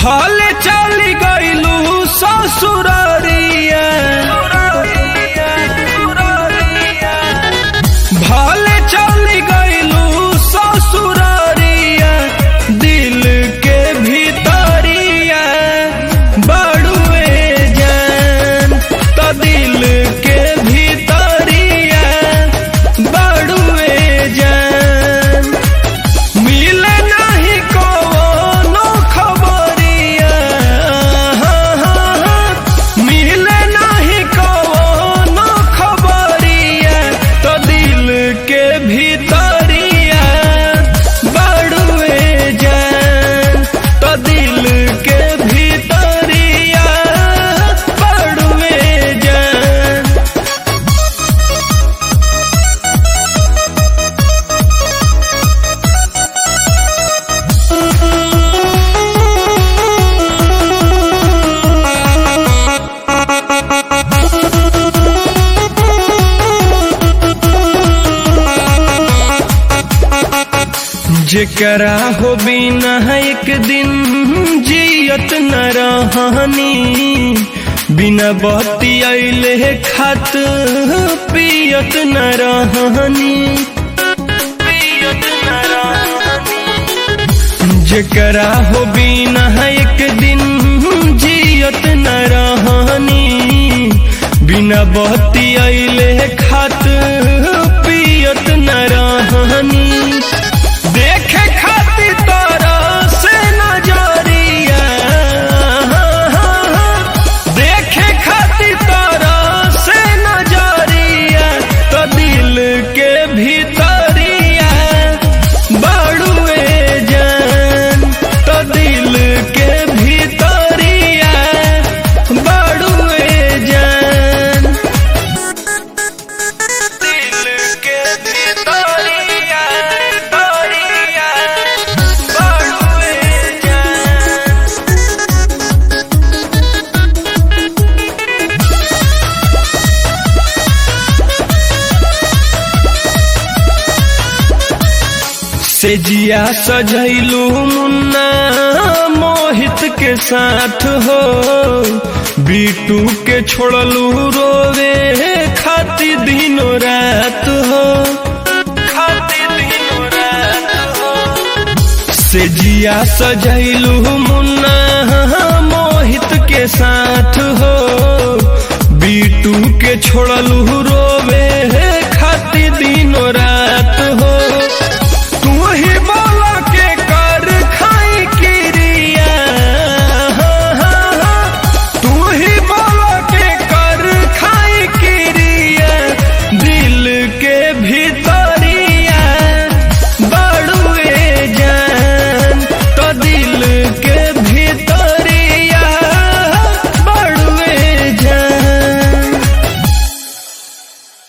भले चली गईलू ससुररिया भले चली गईलू ससुररिया दिल के भीतरिया बड़ुए जान तो दिल के भीतरिया बड़ुए जान मिले नहीं कोनो खबरिया मिले नहीं कोनो खबरिया तो दिल के भीतरिया बड़ुए जान तो दिल के भीतरिया बड़ुए जान जेकरा हो बिना एक दिन जियत न रहनी बिना बत्ती अइले खात पियत न रहनी पियत न रहनी जेकरा हो बिना एक दिन जियत न रहनी बिना बत्ती अइले खात पियत न रहनी देखे खातिर तोरा से नजरिया देखे खातिर तोरा से नजरिया तो दिल के भीतरिया बड़ुए जान तो दिल के भीतरिया बड़ुए जान दिल के भीतरिया तोरिया बड़ुए जान से जिया सजैलू मुन्ना मोहित के साथ हो बीटू के छोड़लू रोवे खाती दिनों रात हो खाती दिनों रात हो से जिया सजैलू मुन्ना मोहित के साथ हो बीटू के छोड़लू रोवे खाती दिनों रात